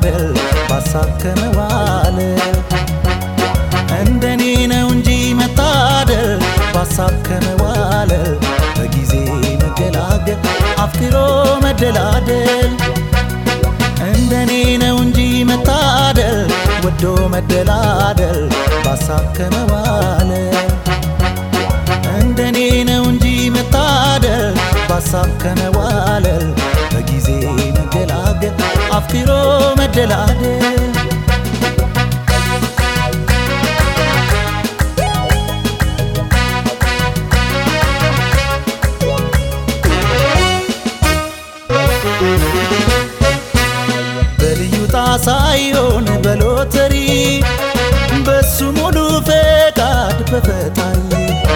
መደላደል ባሳብ ከመዋል እንደኔ ነው እንጂ መታደል ባሳብ ከመዋል በጊዜ መገላገል አፍቅሮ መደላደል እንደኔ ነው እንጂ መታደል ወዶ መደላደል ባሳብ ከመዋል እንደኔ ነው እንጂ መታደል ባሳብ ከመዋለል በጊዜ መገላገል አፍቅሮ መደላደል በልዩ ጣሳዮን በሎተሪ በሱ ሙሉ ፈቃድ በፈጣሪ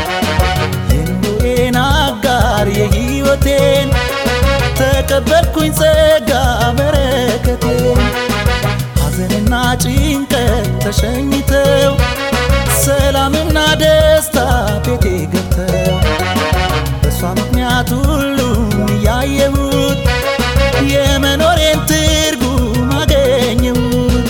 የኑሬን አጋር የሕይወቴን ተቀበልኩኝ ጸጋ በረከቴን ሐዘንና ጭንቀት ተሸኝተው ሰላምና ደስታ ቤቴ ገብተው በእሷ ምክንያት ሁሉም እያየሁት የመኖሬን ትርጉም አገኘሁት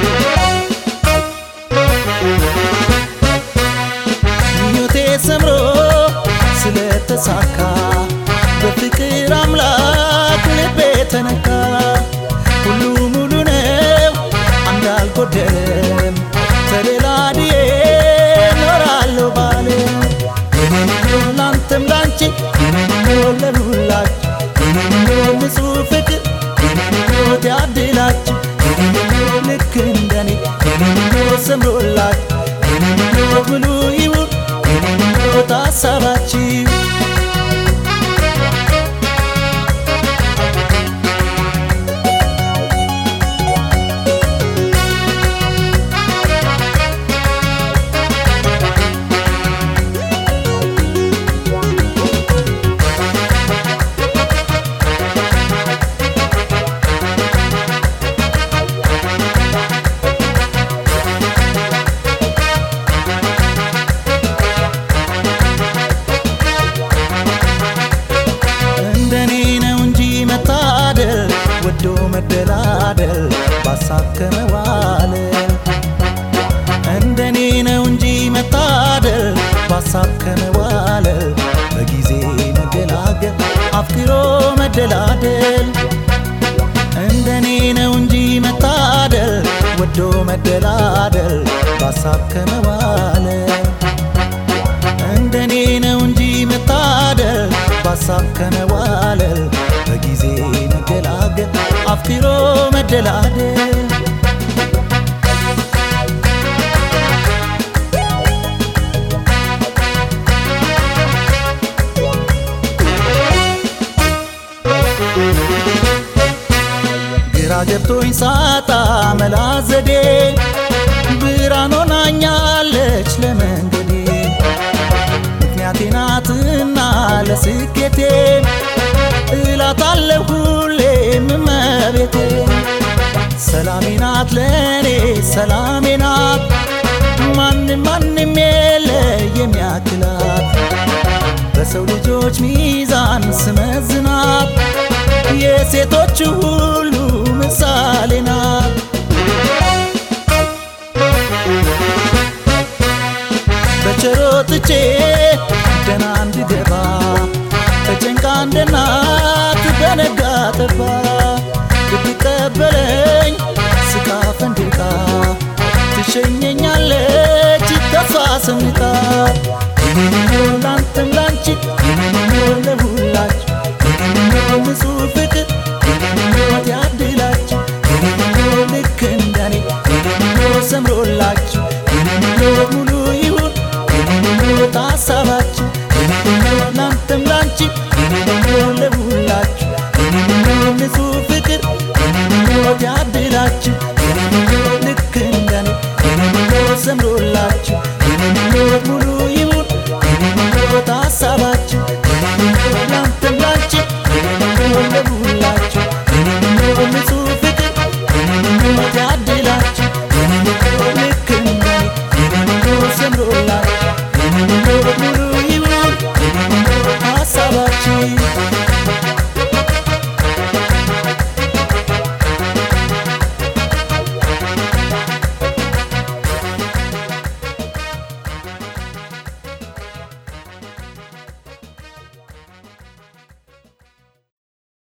ምኞቴ ሰምሮ ስለተሳካ በፍቅር አምላክ ልቤ ተነካ ሁሉ ሙሉ ነው አንድ አልጎደለም ተደላድዬ ኖራለሁ ባለ የኔነው ላንተም ላንቺ የኔነው ለሁላችሁ የኔነው ንጹሕ ፍቅር የኔነው ያድላችሁ የኔነው ልክ እንደኔ የኔነው ሰምሮላችሁ የኔነው ሙሉ ይሁን የኔነው ታሳባችሁ እንደኔ ነው እንጂ መታደል ወዶ መደላደል ባሳብ ከመዋል እንደኔ ነው እንጂ መታደል ባሳብ ከመዋል በጊዜ መገላገል አፍቅሮ መደላደል እንደኔ ነው እንጂ መታደል ወዶ መደላደል ባሳብ ከመዋል እንደኔ ነው እንጂ መታደል ባሳብ ከመዋለል በጊዜ መገላገል አፍቅሮ መደላደል ግራ ገብቶኝ ሳጣ መላ ዘዴ ብርሃን ሆናኛለች ለመንገዴ ምክንያቴ ናትና ለስኬቴ እላታለሁ ሁሌም እመቤቴ ሰላሜ ናት ለእኔ ሰላሜ ናት ማንም ማንም የለ የሚያክላት በሰው ልጆች ሚዛን ስመዝናት የሴቶች ሁሉ ምሳሌ ናት በቸሮትቼ ደና እንድገባ ተጨንቃ እንደ እናት በነጋ ጠባ ብትቀበለኝ ስቃ ፈንድቃ ትሸኘኛለች ተስፋ ሰንቃ ይህንነው ላንተም ላንቺ ይህንነው ለሁላችሁ ይህንነው ንጹሕ ፍቅር ይህንነው ያድላችሁ ይህንነው ልክ እንደኔ ይህንነው ሰምሮላችሁ ይህንነው ሙሉ ይሁን ይህንነው ታሳባችሁ ይህንነው ላንተም ላንቺ ይህንነው ለሁላችሁ ይህንነው ንጹሕ ፍቅር ይህንነው ያድላችሁ ይህንነው ልክ እንደኔ ይህንነው ሰምሮላችሁ ይህንነው ሙሉ